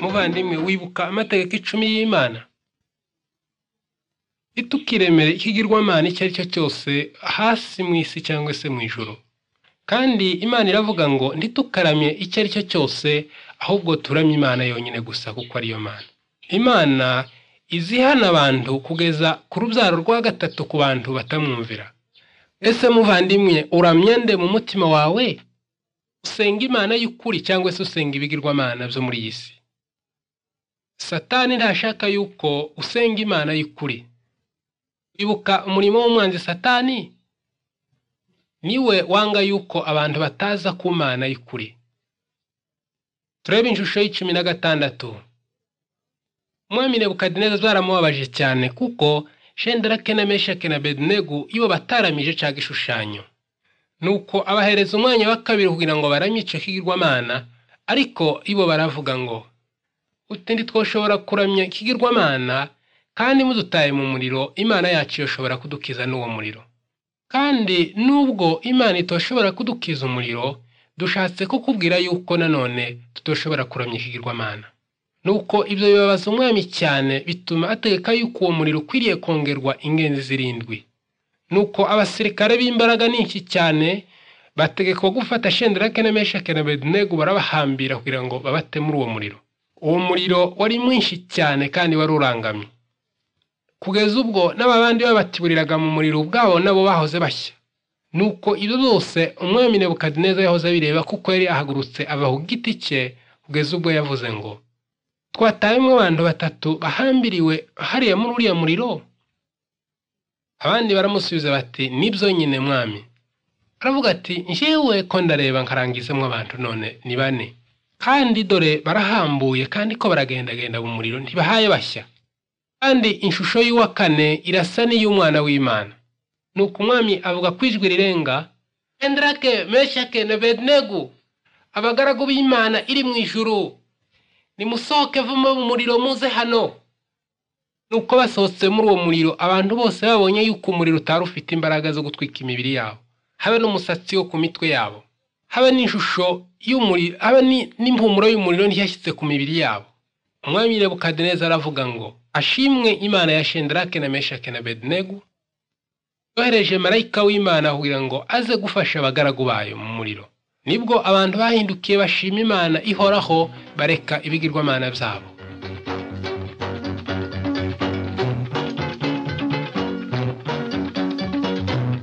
muvandimwe wibuka amategeko icumi y'imana itukiremere ikigirwamana icyo ari cyo cyose hasi mu isi cyangwa se mu ijoro kandi imana iravuga ngo ntitukaramye icyo ari cyo cyose ahubwo turamye imana yonyine gusa kuko ariyo mana imana izihana abantu kugeza ku rubyaro rwa gatatu ku bantu batamwumvira ese muvandimwe uramya nde mu mutima wawe usenga imana y'ukuri cyangwa se usenga ibigirwamana byo muri iyi si satani ntashaka yuko usenga imana y'ukuri ibuka umurimo w'umwanzi satani niwe wanga yuko abantu bataza ku mana y'ukuri turebe inshusho y'icumi na gatandatu umwami nebukadineza baramubabaje cyane kuko shenderake na meshake na bedinegu iyo bataramije cyaga igishushanyo nuko abahereza umwanya wa kabiri kugira ngo baramye icyo kigirwamana ariko ibo baravuga ngo utundi twoshobora kuramya ikigirwamana kandi mudutaye mu muriro imana yacu yoshobora kudukiza n'uwo muriro kandi nubwo imana itoshobora kudukiza umuriro dushatse kukubwira yuko nanone tutoshobora kuramya ikigirwamana nuko ibyo bibabaza umwami cyane bituma ategeka yuko uwo muriro ukwiriye kongerwa ingenzi zirindwi nuko abasirikare b'imbaraga nyinshi cyane bategekwa gufata shenderake na meshake na bednego barabahambira kugira ngo babate muri uwo muriro uwo muriro wari mwinshi cyane kandi wari urangamye kugeza ubwo n'ababandi babatiburiraga mu muriro ubwabo nabo bahoze bashya nuko ibyo byose umwami nebukadineza yahoze abireba kuko yari ahagurutse ava ku giti cye kugeza ubwo yavuze ngo twatayemo abantu batatu bahambiriwe hariya muri uriya muriro abandi baramusubiza bati nibyo nyine mwami aravuga ati njyewe ko ndareba nkarangizamo abantu none ni bane kandi dore barahambuye kandi ko baragendagenda mu muriro ntibahaye bashya kandi ishusho y'uwa kane irasa n'iy'umwana w'imana ni uko umwami avuga ko ijwi rirenga enderake meshake na bednegu abagaragu b'imana iri mu ijuru nimusohoke vuba mu muriro muze hano nuko basohotse muri uwo muriro abantu bose babonye yuko umuriro utari ufite imbaraga zo gutwika imibiri yabo habe n'umusatsi wo ku mitwe yabo habe n'ishusho y'umuriro habe n'impumuro y'umuriro ntiyashyize ku mibiri yabo umwami nebukadineza aravuga ngo ashimwe imana ya shenderake na meshake na bednego yohereje marayika w'imana kugira ngo aze gufasha abagaragu bayo mu muriro nibwo abantu bahindukiye bashima imana ihoraho bareka ibigirwamana byabo